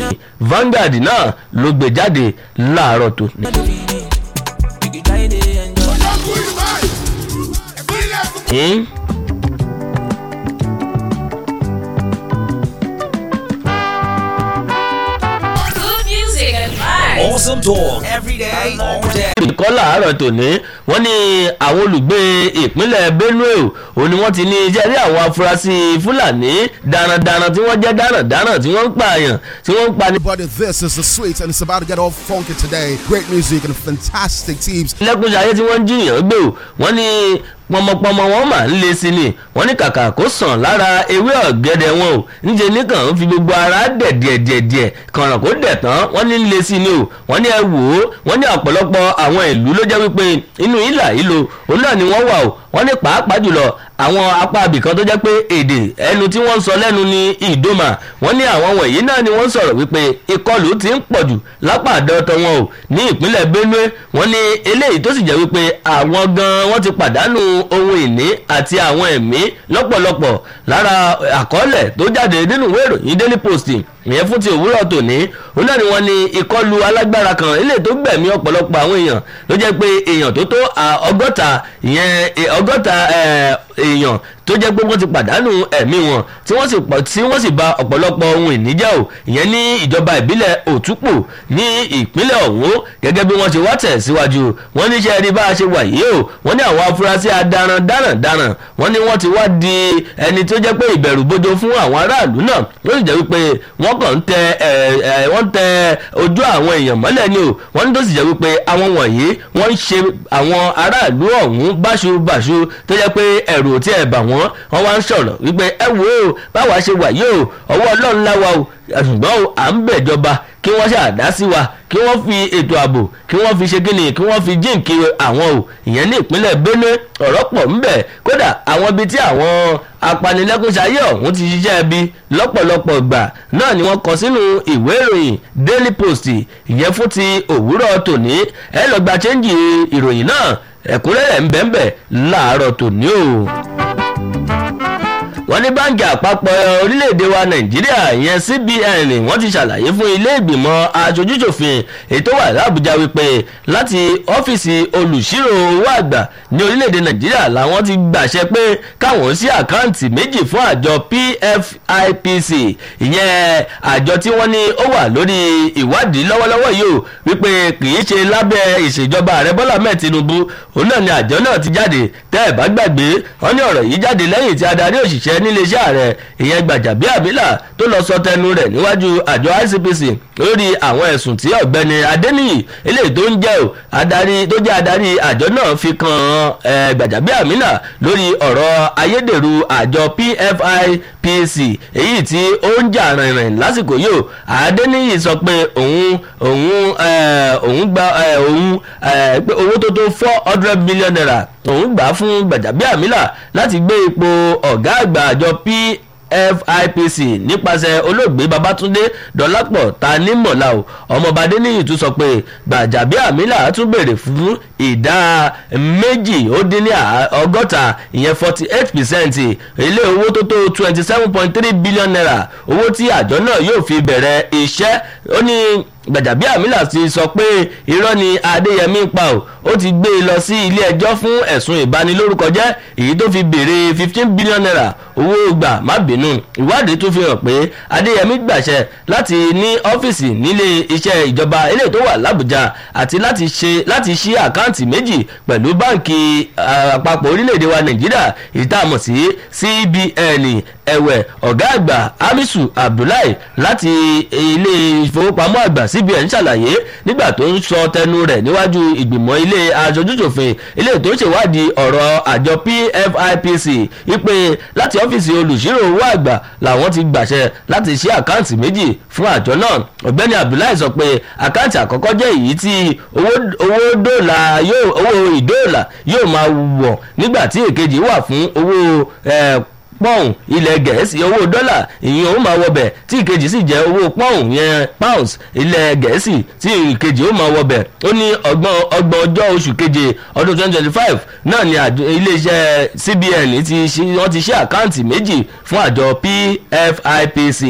Vanguard náà ló gbé jáde láàárọ̀ tó ní. Hmm? Good music and vibes. Awesome talk every day, all day. ìkọ́ làárọ̀ tòní wọ́n ní àwọn olùgbé ìpínlẹ̀ Benue ò ní wọ́n ti ní iṣẹ́ rí àwọn afurasí Fúlàní darandaran tí wọ́n jẹ́ darandaran tí wọ́n ń pààyàn tí wọ́n ń pa ní. Everybody, this is the sweet, and it's about to get all funky today. Great music and fantastic teams. lẹ́kúnṣayé tí wọ́n ń jiyàn gbé o wọ́n ní pọmọpọmọ wọn máa ń le sí ni wọ́n ní kàkà kó sàn lára ewé ọ̀gẹ̀dẹ̀ wọn o níṣẹ́ nìkan ń fi gbogbo ara dẹ̀ díẹ̀ díẹ̀ díẹ̀ kànràn kó dẹ̀ tán wọ́n ní ń le sí ni o wọ́n ní ẹ wò ó wọ́n ní ọ̀pọ̀lọpọ̀ àwọn ìlú ló jẹ́ wípé inú ìlà ìlò òun náà ni wọ́n wà o wọ́n ní pàápàá jùlọ àwọn apá abìkan tó jẹ́ pé èdè ẹnu tí wọ́n ń sọ lẹ́nu ní ìdòmà wọ́n ní àwọn wọ̀nyí náà ni wọ́n sọ̀rọ̀ wípé ìkọlù ti ń pọ̀jù lápá àdọ́tọ̀ wọn o ní ìpínlẹ̀ Benue wọ́n ní eléyìí tó sì jẹ́ wípé àwọn gan wọ́n ti pàdánù ohun ìní àti àwọn ẹ̀mí lọ́pọ̀lọpọ̀ lára àkọọ́lẹ̀ tó jáde nínú ìwé ìròyìn Daily Post ìyẹn fún ti òwúrọ̀ tòní òun náà ni wọ́n ní ìkọlù alágbára kan eléyìí tó gbẹ̀mí ọ̀pọ̀lọpọ̀ àwọn èèyàn ló jẹ́ pé èèyàn tó tó ọgọ́ta ìyẹn ọgọ́ta èèyàn tó jẹ́ pé wọ́n ti pàdánù ẹ̀mí wọn tí wọ́n sì pọ̀ tí wọ́n sì bà ọ̀pọ̀lọpọ̀ ohun ìní jẹ́ o ìyẹn ní ìjọba ìbílẹ̀ òtúpò ní ìpínlẹ̀ ọ̀hún gẹ́gẹ́ bí wọ́n ṣe wá tẹ̀ síwájú wọ́n ní iṣẹ́ rí bá a ṣe wà yìí o wọ́n ní àwọn afurasí adaran darandaran wọ́n ní wọ́n ti wá di ẹni tó jẹ́ pé ìbẹ̀rù bojo fún àwọn aráàlú náà ló sì jẹ́ wípé wọ́n kàn ń tẹ wọ́n tẹ ojú àwọn èèyàn mọ́lẹ̀ ni o wọ́n ní tó sì jẹ́ wípé àwọn wọ̀nyí wọ́n ń ṣe àwọn aráàlú ọ̀hún báṣubàṣu tó jẹ́ pé ẹ̀rù ò tí ẹ̀ bà wọ́n wọ́n wá ń sọ̀rọ̀ wípé ẹ wo o báwa ṣe wà yìí o ọwọ́ ọlọ́run láwa o ṣùgbọ́n o à ń bẹ̀jọba kí wọ́n ṣàdá sí wa kí wọ́n fi ètò ààbò kí wọ́n fi ṣe kíni kí wọ́n fi jíǹkì àwọn o ìyẹn ní ìpínlẹ̀ Benue ọ̀rọ̀ pọ̀ ńbẹ̀ kódà àwọn ibi tí àwọn apanilẹ́kúnṣayé ọ̀hún ti ṣiṣẹ́ ibi lọ́pọ̀lọpọ̀ gbà náà ni wọ́n kọ sínú ìwé ìròyìn Daily Post ìyẹn fún ti òwúrọ̀ tòní ẹ lọ gba chẹ́ńjì ìròyìn náà ẹ̀kúnrẹ́rẹ́ ńbẹ́ńbẹ́ láàárọ̀ tòní o wọ́n ní báńkì àpapọ̀ orílẹ̀-èdè wa nàìjíríà ìyẹn cbn wọ́n ti ṣàlàyé fún ilé ìgbìmọ̀ aṣojúṣòfin ètò wà lábújá wípé láti ọ́fíìsì olùṣírò owó àgbà ní orílẹ̀-èdè nàìjíríà làwọn ti gbàṣẹ pé káwọn sí àkáǹtì méjì fún àjọ pfipc ìyẹn àjọ tí wọ́n ní ó wà lórí ìwádìí lọ́wọ́lọ́wọ́ yìí ó wípé kì í ṣe lábẹ́ ìṣèjọba ààrẹ bọ́lá mẹ́ẹ̀ tinubu òun náà ni àjọ náà ti jáde tẹ́ ẹ̀ bá gbàgbé wọ́n ní ọ̀rọ̀ yìí jáde lẹ́yìn tí adarí òṣìṣẹ́ níléeṣẹ́ ààrẹ ìyẹn Gbajabiamila tó lọ sọ tẹnu rẹ̀ níwájú àjọ ICPC lórí àwọn ẹ̀sùn tí ọ̀gbẹ́ni Adéníyì eléyìí tó ń jẹ́ ò adarí tó jẹ́ adarí àjọ náà fi kan Gbajabiamila lórí ọ̀rọ̀ ayédèrú àjọ PFIPC èyí tí ó ń jà rìnrìn lásìkò yìí ò Adéníyì sọ pé òun òun òun gba òun pé owó tó tó four hundred million naira òun gbà fún Gbajabiamila láti gbé ipò ọ̀gá àgbà àjọ PFIPC nípasẹ̀ olóògbé Babátúndé Dọlápọ̀ Tanímọ̀lá o ọmọọba Adéníyì tún sọ pé Gbajabiamila tún béèrè fún ìdá méjì ó dín ní ọgọ́ta ìyẹn forty eight percent ilé owó tó tó twenty seven point three billion naira owó tí àjọ náà yóò fi bẹ̀rẹ̀ iṣẹ́ ó ní Gbajabiamila ti sọ pé irọ́ ni Adéyẹmí pa ò ó ti gbé e lọ sí ilé ẹjọ́ fún ẹ̀sùn ìbanilórúkọjẹ́ èyí tó fi béèrè fifteen billion naira owó gbà má bínú ìwádìí tún fi hàn pé Adéyẹmí gbàṣẹ láti ní ọ́fíìsì nílé iṣẹ́ ìjọba eléyìí tó wà l'Àbújá àti láti ṣe láti ṣí àkáǹtì méjì pẹ̀lú báǹkì àpapọ̀ orílẹ̀-èdè wa Nàìjíríà ìtààmọ̀ sí CBN ẹ̀wẹ̀ ọ̀gá àgbà Hamisu Abdullahi láti ilé ìfowópamọ́ àgbà CBN ṣàlàyé nígbà tó ń sọ tẹnu rẹ̀ níwájú ìgbìmọ̀ ilé aṣojúṣòfin ilé tó ń ṣèwádìí ọ̀rọ̀ àjọ PFIPC wípé láti ọ́fíìsì olùṣírò owó àgbà làwọn ti gbàṣẹ láti ṣí àkáǹtì méjì fún àjọ náà ọ̀gbẹ́ni Abdullahi sọ pé àkáǹtì àkọ́kọ́ jẹ́ èyí tí owó dọ́là yóò owó ìdóòlà yóò máa wọ̀ nígbà tí èkejì wà fún owó pọ́ùn ilẹ̀ gẹ̀ẹ́sì owó dọ́là ìyẹn ó máa wọbẹ̀ tí ìkejì sì jẹ́ owó pọ́ùn yẹn pounds ilẹ̀ gẹ̀ẹ́sì tí ìkejì ó máa wọbẹ̀ ó ní ọgbọ̀n ọgbọ̀n ọjọ́ oṣù keje ọdún twenty twenty five náà ni iléeṣẹ́ CBN ti ṣí wọ́n ti ṣí àkáǹtì méjì fún àjọ PFIPC